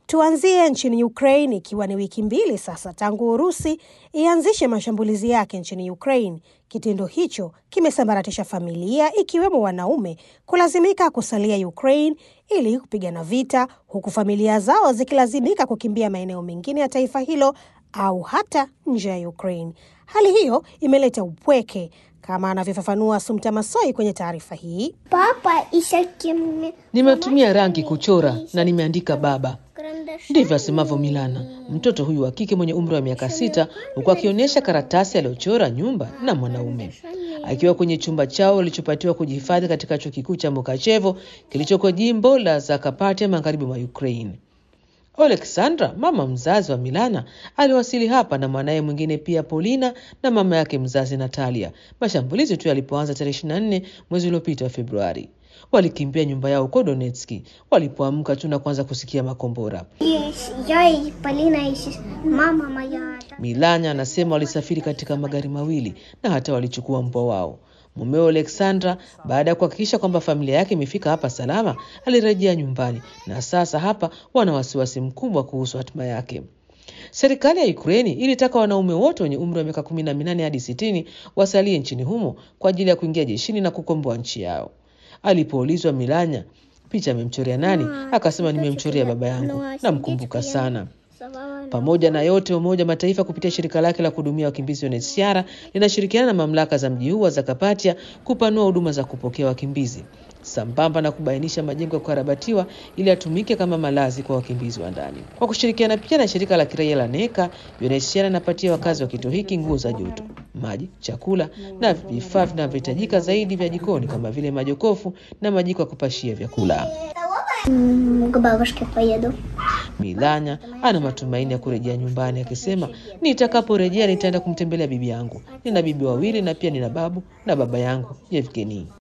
Tuanzie nchini Ukraine, ikiwa ni wiki mbili sasa tangu Urusi ianzishe mashambulizi yake nchini Ukraine. Kitendo hicho kimesambaratisha familia, ikiwemo wanaume kulazimika kusalia Ukraine ili kupigana vita, huku familia zao zikilazimika kukimbia maeneo mengine ya taifa hilo au hata nje ya Ukraine. Hali hiyo imeleta upweke kama anavyofafanua Sumta Masoi kwenye taarifa hii. Papa isakimi Nimetumia rangi kuchora na nimeandika baba. Ndivyo asemavyo Milana, mtoto huyu wa kike mwenye umri wa miaka sita, huku akionyesha karatasi aliyochora nyumba na mwanaume akiwa kwenye chumba chao walichopatiwa kujihifadhi katika chuo kikuu cha Mukachevo kilichoko jimbo la Zakarpattia magharibi mwa Ukraine. Oleksandra, mama mzazi wa Milana, aliwasili hapa na mwanaye mwingine pia Polina na mama yake mzazi Natalia, mashambulizi tu yalipoanza tarehe 24 mwezi uliopita wa Februari. Walikimbia nyumba yao huko Donetski walipoamka tu na kuanza kusikia makombora. я и Полина, и сес- мама моя. Milanya anasema walisafiri katika magari mawili na hata walichukua mbwa wao. Mumeo Alexandra, baada ya kuhakikisha kwamba familia yake imefika hapa salama, alirejea nyumbani na sasa hapa wana wasiwasi mkubwa kuhusu hatima yake. Serikali ya Ukraini ilitaka wanaume wote wenye umri wa miaka kumi na minane hadi sitini wasalie nchini humo kwa ajili ya kuingia jeshini na kukomboa nchi yao. Alipoulizwa Milanya picha amemchorea nani, akasema nimemchorea baba yangu, namkumbuka sana. Pamoja na yote, Umoja wa Mataifa kupitia shirika lake la kuhudumia wakimbizi UNHCR linashirikiana na mamlaka za mji huu wa Zakarpattia kupanua huduma za kupokea wakimbizi sambamba na kubainisha majengo ya kukarabatiwa ili yatumike kama malazi kwa wakimbizi wa ndani. Kwa kushirikiana pia na shirika la kiraia la NECA, UNHCR inapatia wakazi wa kituo hiki nguo za joto, maji, chakula na vifaa vinavyohitajika zaidi vya jikoni kama vile majokofu na majiko ya kupashia vyakula. М, К бабушке поеду. Milanya ana matumaini ya kurejea nyumbani akisema, nitakaporejea nitaenda kumtembelea bibi yangu. Nina bibi wawili na pia nina babu na baba yangu Yevgeni.